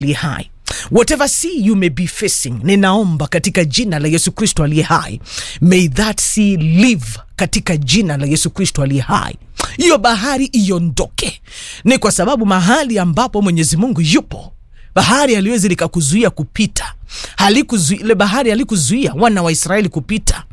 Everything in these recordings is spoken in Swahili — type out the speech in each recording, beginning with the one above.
aliye hai whatever sea you may be facing ninaomba katika jina la yesu kristo aliye hai may that sea live katika jina la yesu kristo aliye hai hiyo bahari iondoke ni kwa sababu mahali ambapo mwenyezi mungu yupo bahari haliwezi likakuzuia kupita halikuzuia ile bahari halikuzuia wana wa israeli kupita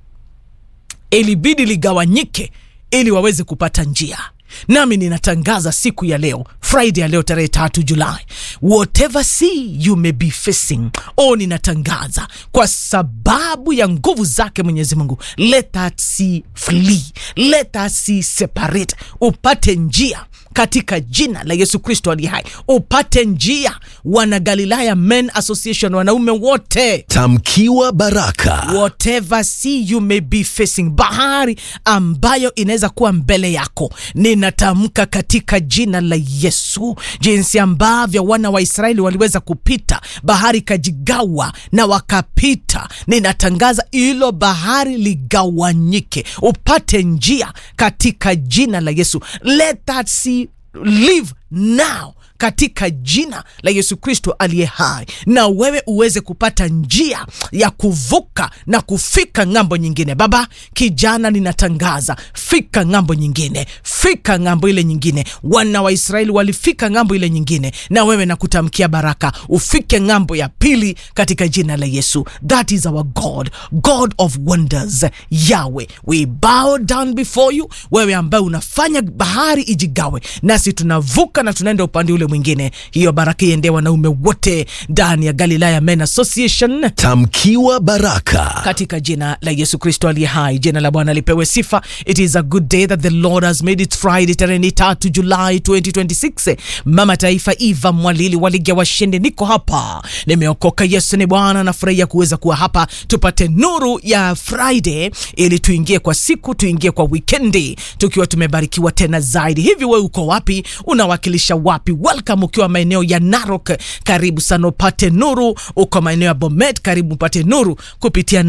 ilibidi ligawanyike ili waweze kupata njia nami ninatangaza siku ya leo friday ya leo tarehe tatu julai whatever sea you may be facing o ninatangaza kwa sababu ya nguvu zake mwenyezi mungu let that sea flee let that sea separate upate njia katika jina la yesu kristo aliye hai upate njia wana galilaya men association wanaume wote Tamkiwa baraka. whatever sea you may be facing bahari ambayo inaweza kuwa mbele yako ninatamka katika jina la yesu jinsi ambavyo wana wa israeli waliweza kupita bahari ikajigawa na wakapita ninatangaza hilo bahari ligawanyike upate njia katika jina la yesu let that sea live now katika jina la yesu kristo aliye hai na wewe uweze kupata njia ya kuvuka na kufika ng'ambo nyingine baba kijana ninatangaza fika ng'ambo nyingine fika ng'ambo ile nyingine wana wa israeli walifika ng'ambo ile nyingine na wewe nakutamkia baraka ufike ng'ambo ya pili katika jina la yesu that is our god god of wonders yawe we bow down before you wewe ambaye unafanya bahari ijigawe nasi tunavuka na tunaenda upande ule mwingine hiyo baraka iendee wanaume wote ndani ya galilaya men association Tamkiwa baraka. katika jina la yesu kristo aliye hai jina la bwana lipewe sifa it is a good day that the lord has made it friday tarehe tatu julai 2026 mama taifa eva mwalili waligia washindi niko hapa nimeokoka yesu ni bwana nafurahia kuweza kuwa hapa tupate nuru ya friday ili tuingie kwa siku tuingie kwa wikendi tukiwa tumebarikiwa tena zaidi hivi we uko wapi unawakilisha wapi welcome ukiwa maeneo ya narok karibu sana upate nuru uko maeneo ya bomet karibu upate nuru kupitia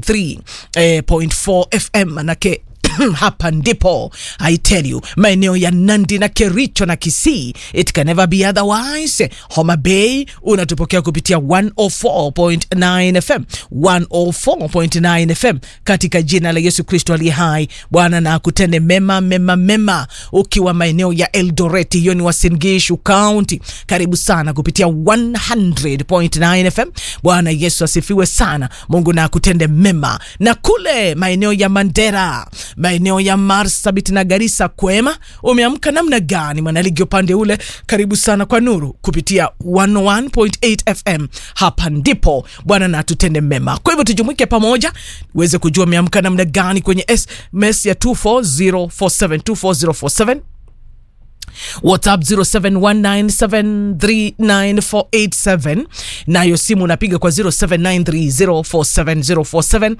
93.4 fm manake hapa ndipo i tell you maeneo ya nandi na kericho na kisii it can never be otherwise homa bay unatupokea kupitia 104.9 fm 104.9 fm katika jina la yesu kristo aliye hai bwana na akutende mema mema mema ukiwa maeneo ya eldoreti hiyo ni wasingishu county karibu sana kupitia 100.9 fm bwana yesu asifiwe sana mungu na akutende mema na kule maeneo ya mandera maeneo ya marsabit na garisa kwema umeamka namna gani mwanaligi upande ule karibu sana kwa nuru kupitia 101.8 fm hapa ndipo bwana na atutende mema kwa hivyo tujumuike pamoja uweze kujua umeamka namna gani kwenye sms ya 24047 24047 whatsapp 0719739487 nayo simu unapiga kwa 0793047047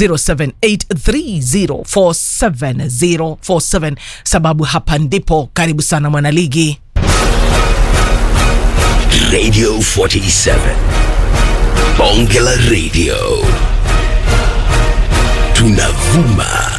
0783047047 sababu hapa ndipo karibu sana mwanaligi Radio 47. Bonge la Radio. Tunavuma